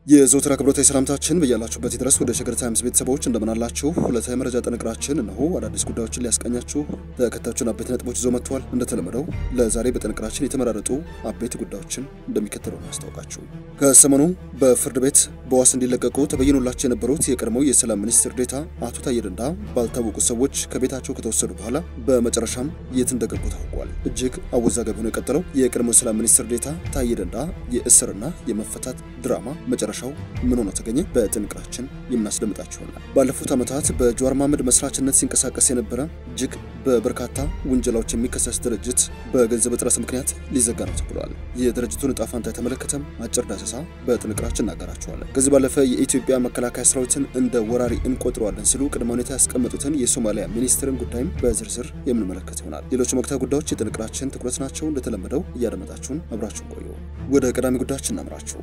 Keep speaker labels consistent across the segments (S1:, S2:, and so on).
S1: የዘወትር አክብሮታዊ ሰላምታችን በያላችሁበት ድረስ ወደ ሸገር ታይምስ ቤተሰቦች እንደምናላችሁ ሁለታዊ መረጃ ጥንቅራችን እነሆ አዳዲስ ጉዳዮችን ሊያስቃኛችሁ ተከታዮችን አበይት ነጥቦች ይዞ መጥቷል። እንደተለመደው ለዛሬ በጥንቅራችን የተመራረጡ አበይት ጉዳዮችን እንደሚከተለው እናስታውቃችሁ። ከሰሞኑ በፍርድ ቤት በዋስ እንዲለቀቁ ተበይኖላቸው የነበሩት የቀድሞው የሰላም ሚኒስትር ዴኤታ አቶ ታዬ ደንዳ ባልታወቁ ሰዎች ከቤታቸው ከተወሰዱ በኋላ በመጨረሻም የት እንደገቡ ታውቋል። እጅግ አወዛጋቢ ሆኖ የቀጠለው የቀድሞው የሰላም ሚኒስትር ዴኤታ ታዬ ደንዳ የእስርና የመፈታት ድራማ መጨረሻው ምን ሆኖ ተገኘ? በጥንቅራችን የምናስደምጣችሁ ይሆናል። ባለፉት ዓመታት በጀዋር መሐመድ መስራችነት ሲንቀሳቀስ የነበረ እጅግ በበርካታ ውንጀላዎች የሚከሰስ ድርጅት በገንዘብ እጥረት ምክንያት ሊዘጋ ነው ተብሏል። የድርጅቱን እጣ ፋንታ የተመለከተም አጭር ዳሰሳ በጥንቅራችን እናገራችኋለን። ከዚህ ባለፈ የኢትዮጵያ መከላከያ ሰራዊትን እንደ ወራሪ እንቆጥረዋለን ሲሉ ቅድመ ሁኔታ ያስቀመጡትን የሶማሊያ ሚኒስትርን ጉዳይም በዝርዝር የምንመለከት ይሆናል። ሌሎችም ወቅታዊ ጉዳዮች የጥንቅራችን ትኩረት ናቸው። እንደተለመደው እያደመጣችሁን አብራችሁን ቆዩ። ወደ ቀዳሚ ጉዳዮችን እናምራችሁ።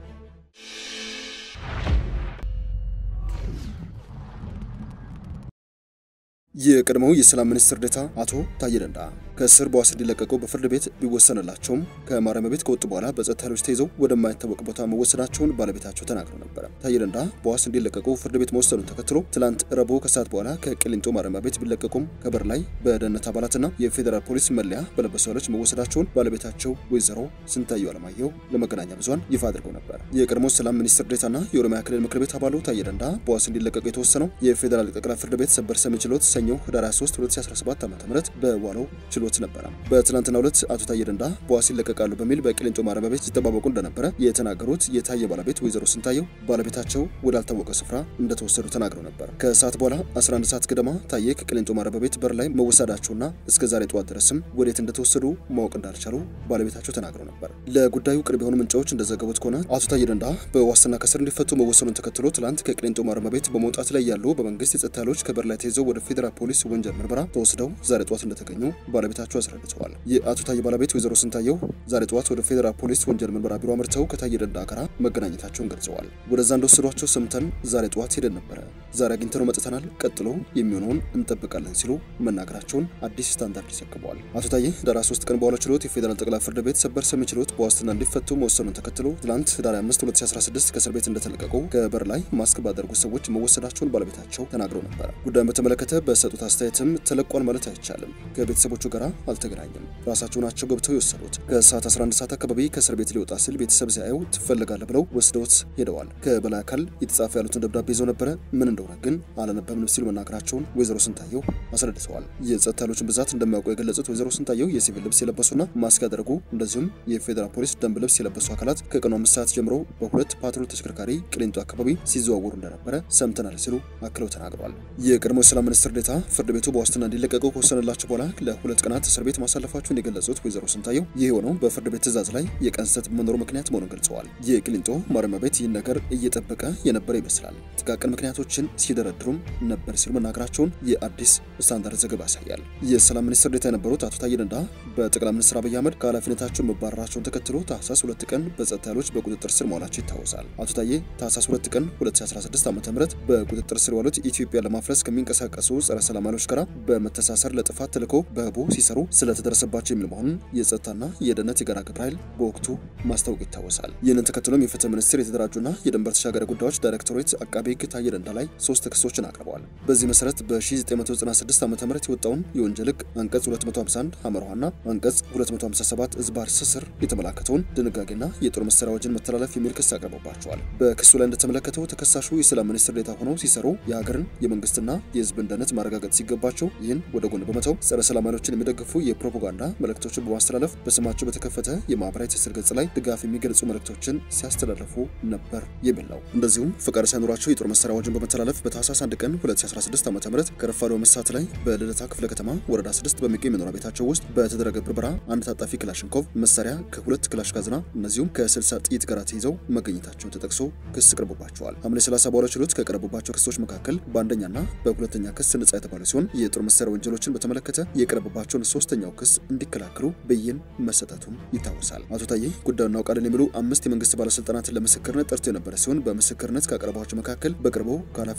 S1: የቀድሞው የሰላም ሚኒስትር ዴኤታ አቶ ታዬ ደንዳ ከእስር በዋስ እንዲለቀቁ በፍርድ ቤት ቢወሰንላቸውም ከማረሚያ ቤት ከወጡ በኋላ በጸጥታ ኃይሎች ተይዘው ወደማይታወቅ ቦታ መወሰናቸውን ባለቤታቸው ተናግረው ነበረ። ታዬ ደንዳ በዋስ እንዲለቀቁ ፍርድ ቤት መወሰኑን ተከትሎ ትላንት ረቡዕ ከሰዓት በኋላ ከቅሊንጦ ማረሚያ ቤት ቢለቀቁም ከበር ላይ በደህንነት አባላትና የፌዴራል ፖሊስ መለያ በለበሱ ኃይሎች መወሰዳቸውን ባለቤታቸው ወይዘሮ ስንታየው አለማየሁ ለመገናኛ ብዙኃን ይፋ አድርገው ነበር። የቀድሞ ሰላም ሚኒስትር ዴኤታና የኦሮሚያ ክልል ምክር ቤት አባሉ ታዬ ደንዳ በዋስ እንዲለቀቁ የተወሰነው የፌዴራል ጠቅላይ ፍርድ ቤት ሰበር ሰሚ ችሎት ሰኞ ህዳር 23 2017 ዓ.ም በዋለው ችሎት ነበረ። በትናንትናው ዕለት አቶ ታዬ ደንዳ በዋስ ይለቀቃሉ በሚል በቂሊንጦ ማረሚያ ቤት ሲጠባበቁ እንደነበረ የተናገሩት የታዬ ባለቤት ወይዘሮ ስንታየው ባለቤታቸው ወዳልታወቀ ስፍራ እንደተወሰዱ ተናግረው ነበር። ከሰዓት በኋላ 11 ሰዓት ገደማ ታዬ ከቂሊንጦ ማረሚያ ቤት በር ላይ መወሰዳቸውና እስከ ዛሬ ጠዋት ድረስም ወዴት እንደተወሰዱ ማወቅ እንዳልቻሉ ባለቤታቸው ተናግረው ነበር። ለጉዳዩ ቅርብ የሆኑ ምንጮች እንደዘገቡት ከሆነ አቶ ታዬ ደንዳ በዋስትና ከስር እንዲፈቱ መወሰኑን ተከትሎ ትላንት ከቂሊንጦ ማረሚያ ቤት በመውጣት ላይ ያሉ በመንግስት የጸጥታ ኃይሎች ከበር ላይ ተይዘው ወደ ፌዴራል ፖሊስ ወንጀል ምርመራ ተወስደው ዛሬ ጠዋት እንደተገኙ ባለቤታቸው አስረድተዋል። የአቶ ታዬ ባለቤት ወይዘሮ ስንታየው ዛሬ ጠዋት ወደ ፌዴራል ፖሊስ ወንጀል ምርመራ ቢሮ አምርተው ከታዬ ደንዳ ጋር መገናኘታቸውን ገልጸዋል። ወደዛ እንደወሰዷቸው ሰምተን ዛሬ ጠዋት ሄደን ነበረ። ዛሬ አግኝተነው መጥተናል። ቀጥሎ የሚሆነውን እንጠብቃለን ሲሉ መናገራቸውን አዲስ ስታንዳርድ ዘግበዋል። አቶ ታዬ ህዳር 3 ቀን በዋለው ችሎት የፌዴራል ጠቅላይ ፍርድ ቤት ሰበር ሰሚ ችሎት በዋስትና እንዲፈቱ መወሰኑን ተከትሎ ትናንት ህዳር 5 2016 ከእስር ቤት እንደተለቀቁ ከበር ላይ ማስክ ባደረጉት ሰዎች መወሰዳቸውን ባለቤታቸው ተናግረው ነበረ። ጉዳዩን በተመለከተ በሰጡት አስተያየትም ተለቋል ማለት አይቻልም። ከቤተሰቦቹ ጋር አልተገናኘም። ራሳቸው ናቸው ገብተው የወሰዱት። ከሰዓት 11 ሰዓት አካባቢ ከእስር ቤት ሊወጣ ሲል ቤተሰብ ሲያየው ትፈልጋለህ ብለው ወስደውት ሄደዋል። ከበላይ አካል የተጻፈ ያሉትን ደብዳቤ ይዘው ነበረ። ምን እንደሆነ ግን አላነበብንም ሲሉ መናገራቸውን ወይዘሮ ስንታየው አስረድተዋል። የጸጥታ ኃይሎችን ብዛት እንደሚያውቁ የገለጹት ወይዘሮ ስንታየው የሲቪል ልብስ የለበሱና ማስክ ያደረጉ እንደዚሁም የፌዴራል ፖሊስ ደንብ ልብስ የለበሱ አካላት ከቀኑ አምስት ሰዓት ጀምሮ በሁለት ፓትሮል ተሽከርካሪ ቅሊንጦ አካባቢ ሲዘዋወሩ እንደነበረ ሰምተናል ሲሉ አክለው ተናግረዋል። የቀድሞ የሰላም ሚኒስትር ዴኤታ ፍርድ ቤቱ በዋስትና እንዲለቀቁ ከወሰነላቸው በኋላ ለሁለት ቀናት እስር ቤት ማሳለፋቸውን የገለጹት ወይዘሮ ስንታየው ይህ የሆነው በፍርድ ቤት ትዕዛዝ ላይ የቀን ስህተት በመኖሩ ምክንያት መሆኑን ገልጸዋል። የቅሊንጦ ማረሚያ ቤት ይህን ነገር እየጠበቀ የነበረ ይመስላል። ጥቃቅን ምክንያቶችን ሲደረድሩም ነበር ሲሉ መናገራቸውን የአዲስ ስታንዳርድ ዘገባ ያሳያል። የሰላም ሚኒስትር ዴኤታ የነበሩት አቶ ታዬ ደንዳ በጠቅላይ ሚኒስትር አብይ አህመድ ከኃላፊነታቸው መባረራቸውን ተከትሎ ታህሳስ ሁለት ቀን በጸጥታ ኃይሎች በቁጥጥር ስር መዋላቸው ይታወሳል። አቶ ታዬ ታህሳስ ሁለት ቀን 2016 ዓ ም በቁጥጥር ስር የዋሉት ኢትዮጵያ ለማፍረስ ከሚንቀሳቀሱ ጸረ ሰላም ኃይሎች ጋር በመተሳሰር ለጥፋት ተልዕኮ በህቡ ሲሰሩ ስለተደረሰባቸው የሚል መሆኑን የጸጥታና የደህንነት የጋራ ግብረ ኃይል በወቅቱ ማስታወቅ ይታወሳል። ይህንን ተከትሎም የፍትህ ሚኒስቴር የተደራጁና የድንበር ተሻጋሪ ጉዳዮች ዳይሬክቶሬት አቃቤ ህግ ታዬ ደንዳ ላይ ሶስት ክሶችን አቅርበዋል። በዚህ መሰረት በ1996 ዓ ም የወጣውን የወንጀል ህግ አንቀጽ 251 አመርኋና አንቀጽ 257 እዝባር ስስር የተመላከተውን ድንጋጌና የጦር መሳሪያ አዋጅን መተላለፍ የሚል ክስ አቅርበባቸዋል። በክሱ ላይ እንደተመለከተው ተከሳሹ የሰላም ሚኒስትር ዴኤታ ሆነው ሲሰሩ የሀገርን የመንግስትና የህዝብን ደህንነት ማረጋገጥ ሲገባቸው ይህን ወደ ጎን በመተው ጸረ ሰላም ኃይሎችን የሚደግፉ የፕሮፓጋንዳ መልእክቶችን በማስተላለፍ በስማቸው በተከፈተ የማህበራዊ ትስስር ገጽ ላይ ድጋፍ የሚገልጹ መልእክቶችን ሲያስተላልፉ ነበር የሚል ነው። እንደዚሁም ፈቃድ ሳይኖራቸው የጦር መሳሪያ አዋጅን በመተላለፍ በታህሳስ 1 ቀን 2016 ዓ ም ከረፋዶ መሳት ላይ በልደታ ክፍለ ከተማ ወረዳ 6 በሚገኝ መኖሪያ ቤታቸው ውስጥ በተደረገ ብርበራ አንድ ታጣፊ ክላሽንኮቭ መሳሪያ ከሁለት ክላሽ ካዝና እነዚሁም ከ60 ጥይት ጋር ተይዘው መገኘታቸውን ተጠቅሶ ክስ ቀርቦባቸዋል። ሐምሌ 30 በኋላ ችሎት ከቀረቡባቸው ክሶች መካከል በአንደኛና በሁለተኛ ክስ ነጻ የተባለ ሲሆን የጦር መሳሪያ ወንጀሎችን በተመለከተ የቀረበባቸውን ሶስተኛው ክስ እንዲከላከሉ ብይን መሰጠቱም ይታወሳል። አቶ ታዬ ጉዳዩን እናውቃለን የሚሉ አምስት የመንግስት ባለስልጣናትን ለምስክርነት ጠርቶ የነበረ ሲሆን በምስክርነት ካቀረቧቸው መካከል በቅርቡ ከኃላፊነት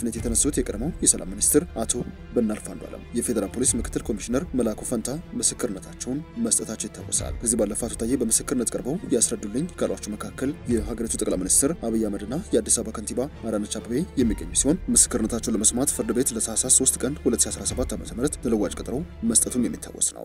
S1: ከኃላፊነት የተነሱት የቀድሞው የሰላም ሚኒስትር አቶ በናልፍ አንዱዓለም የፌዴራል ፖሊስ ምክትል ኮሚሽነር መላኩ ፈንታ ምስክርነታቸውን መስጠታቸው ይታወሳል። ከዚህ ባለፈ አቶ ታዬ በምስክርነት ቀርበው ያስረዱልኝ ካሏቸው መካከል የሀገሪቱ ጠቅላይ ሚኒስትር አብይ አህመድና የአዲስ አበባ ከንቲባ አዳነች አቤቤ የሚገኙ ሲሆን ምስክርነታቸውን ለመስማት ፍርድ ቤት ለታህሳስ 3 ቀን 2017 ዓ.ም ተለዋጭ ቀጠሮ መስጠቱም የሚታወስ ነው።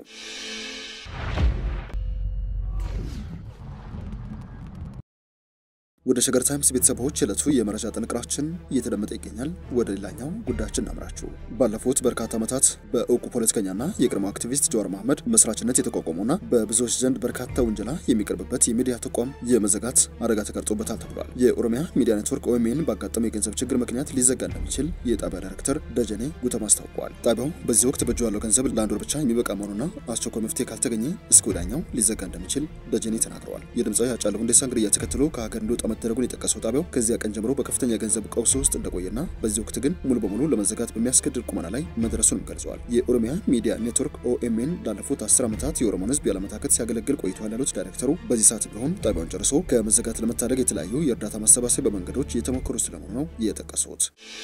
S1: ወደ ሸገር ታይምስ ቤተሰቦች የዕለቱ የመረጃ ጥንቅራችን እየተደመጠ ይገኛል። ወደ ሌላኛው ጉዳያችን እናምራችሁ። ባለፉት በርካታ ዓመታት በእውቁ ፖለቲከኛና የቀድሞ አክቲቪስት ጀዋር መሐመድ መስራችነት የተቋቋመውና በብዙዎች ዘንድ በርካታ ውንጀላ የሚቀርብበት የሚዲያ ተቋም የመዘጋት አደጋ ተቀርጾበታል ተብሏል። የኦሮሚያ ሚዲያ ኔትወርክ ኦኤምኤን ባጋጠመው የገንዘብ ችግር ምክንያት ሊዘጋ እንደሚችል የጣቢያ ዳይሬክተር ደጀኔ ጉተማ አስታውቀዋል። ጣቢያው በዚህ ወቅት በእጁ ያለው ገንዘብ ለአንድ ወር ብቻ የሚበቃ መሆኑና አስቸኳይ መፍትሄ ካልተገኘ እስከ ወዲያኛው ሊዘጋ እንደሚችል ደጀኔ ተናግረዋል። የድምፃዊ ሃጫሉ ሁንዴሳን ግድያ ተከትሎ ከሀገር እንዲወጣ መደረጉን የጠቀሰው ጣቢያው ከዚያ ቀን ጀምሮ በከፍተኛ የገንዘብ ቀውስ ውስጥ እንደቆየና በዚህ ወቅት ግን ሙሉ በሙሉ ለመዘጋት በሚያስገድድ ቁመና ላይ መድረሱንም ገልጸዋል። የኦሮሚያ ሚዲያ ኔትወርክ ኦኤምኤን ላለፉት አስር ዓመታት የኦሮሞን ሕዝብ ያለመታከት ሲያገለግል ቆይቷል ያሉት ዳይሬክተሩ በዚህ ሰዓት ቢሆን ጣቢያውን ጨርሶ ከመዘጋት ለመታደግ የተለያዩ የእርዳታ ማሰባሰቢያ መንገዶች እየተሞከሩ ስለመሆኑ ነው የጠቀሱት።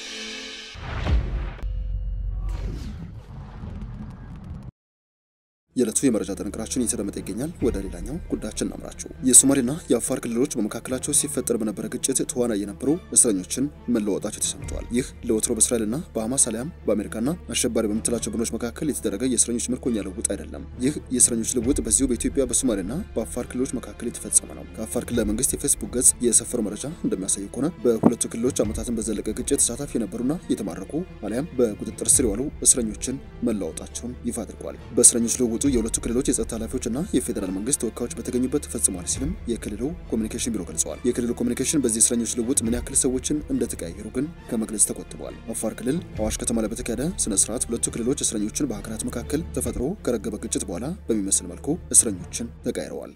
S1: የዕለቱ የመረጃ ጥንቅራችን እየተደመጠ ይገኛል። ወደ ሌላኛው ጉዳያችን እናምራችሁ። የሶማሌና የአፋር ክልሎች በመካከላቸው ሲፈጠር በነበረ ግጭት ተዋናይ የነበሩ እስረኞችን መለወጣቸው ተሰምተዋል። ይህ ለወትሮ በእስራኤልና በሐማስ አሊያም በአሜሪካና አሸባሪ በምትላቸው ቡድኖች መካከል የተደረገ የእስረኞች ምርኮኛ ልውውጥ አይደለም። ይህ የእስረኞች ልውውጥ በዚሁ በኢትዮጵያ በሶማሌና በአፋር ክልሎች መካከል የተፈጸመ ነው። ከአፋር ክልል መንግስት የፌስቡክ ገጽ የሰፈረው መረጃ እንደሚያሳይ ከሆነ በሁለቱ ክልሎች ዓመታትን በዘለቀ ግጭት ተሳታፊ የነበሩና የተማረኩ አሊያም በቁጥጥር ስር የዋሉ እስረኞችን መለዋወጣቸውን ይፋ አድርገዋል። በእስረኞች ልውውጡ የሁለቱ ክልሎች የጸጥታ ኃላፊዎችና የፌዴራል መንግስት ተወካዮች በተገኙበት ተፈጽሟል ሲልም የክልሉ ኮሚኒኬሽን ቢሮ ገልጸዋል። የክልሉ ኮሚኒኬሽን በዚህ እስረኞች ልውውጥ ምን ያክል ሰዎችን እንደተቀያየሩ ግን ከመግለጽ ተቆጥበዋል። አፋር ክልል አዋሽ ከተማ ላይ በተካሄደ ስነ ስርዓት ሁለቱ ክልሎች እስረኞችን በሀገራት መካከል ተፈጥሮ ከረገበ ግጭት በኋላ በሚመስል መልኩ እስረኞችን ተቀያይረዋል።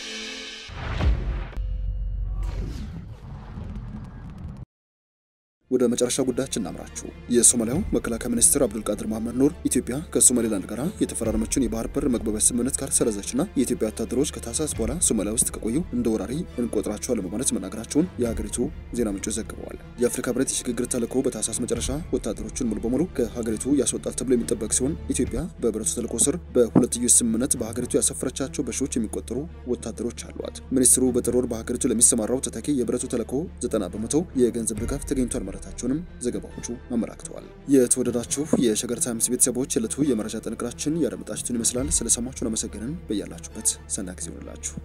S1: ወደ መጨረሻ ጉዳያችን እናምራችሁ። የሶማሊያው መከላከያ ሚኒስትር አብዱልቃድር መሐመድ ኑር ኢትዮጵያ ከሶማሌላንድ ጋር የተፈራረመችውን የባህር በር መግባቢያ ስምምነት ካልሰረዘችና የኢትዮጵያ ወታደሮች ከታህሳስ በኋላ ሶማሊያ ውስጥ ከቆዩ እንደ ወራሪ እንቆጥራቸዋለን በማለት መናገራቸውን የሀገሪቱ ዜና ምንጮች ዘግበዋል። የአፍሪካ ህብረት የሽግግር ተልዕኮ በታህሳስ መጨረሻ ወታደሮችን ሙሉ በሙሉ ከሀገሪቱ ያስወጣል ተብሎ የሚጠበቅ ሲሆን ኢትዮጵያ በህብረቱ ተልዕኮ ስር በሁለትዮሽ ስምምነት በሀገሪቱ ያሰፈረቻቸው በሺዎች የሚቆጠሩ ወታደሮች አሏት። ሚኒስትሩ በጥር ወር በሀገሪቱ ለሚሰማራው ተተኪ የህብረቱ ተልዕኮ 90 በመቶ የገንዘብ ድጋፍ ተገኝቷል ማለታቸውንም ዘገባዎቹ አመላክተዋል። የተወደዳችሁ የሸገር ታይምስ ቤተሰቦች የዕለቱ የመረጃ ጥንቅራችን ያደመጣችሁትን ይመስላል። ስለሰማችሁን አመሰግንን። በያላችሁበት ሰናይ ጊዜ ይሆንላችሁ።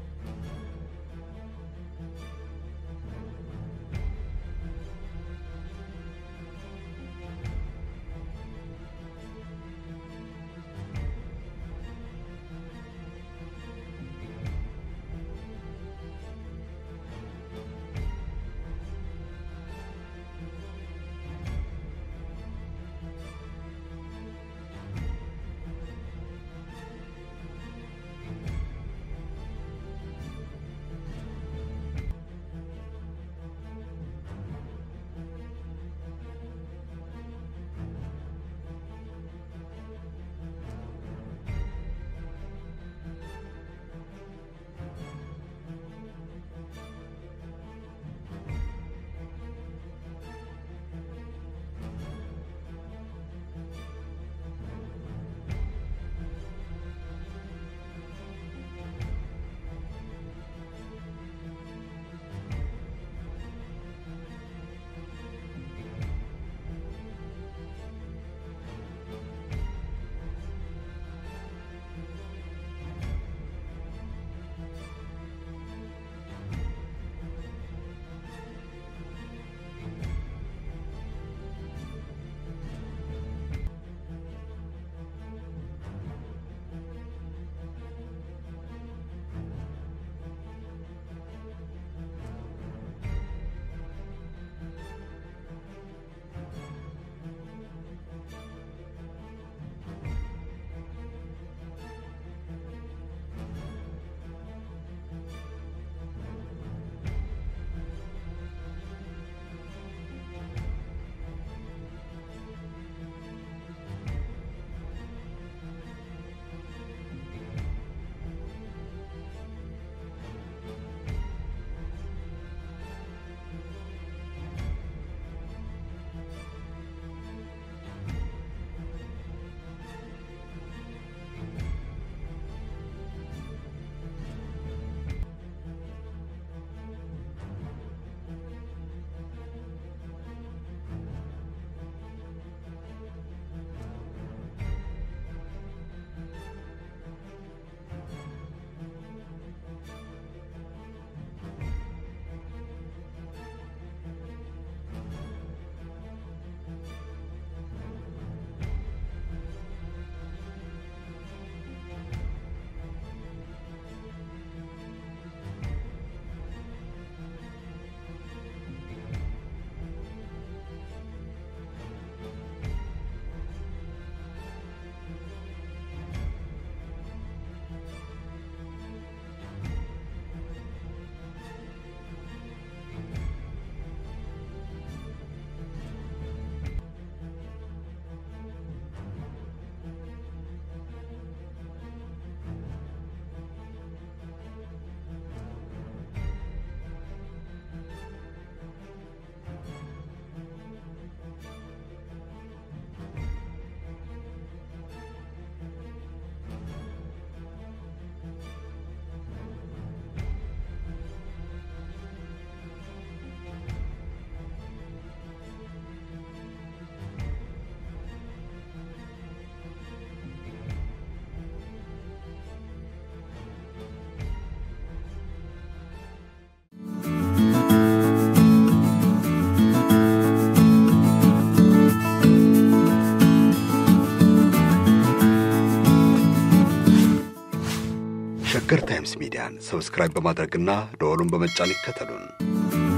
S2: ሸገር ታይምስ ሚዲያን ሰብስክራይብ በማድረግና ደወሉን በመጫን ይከተሉን።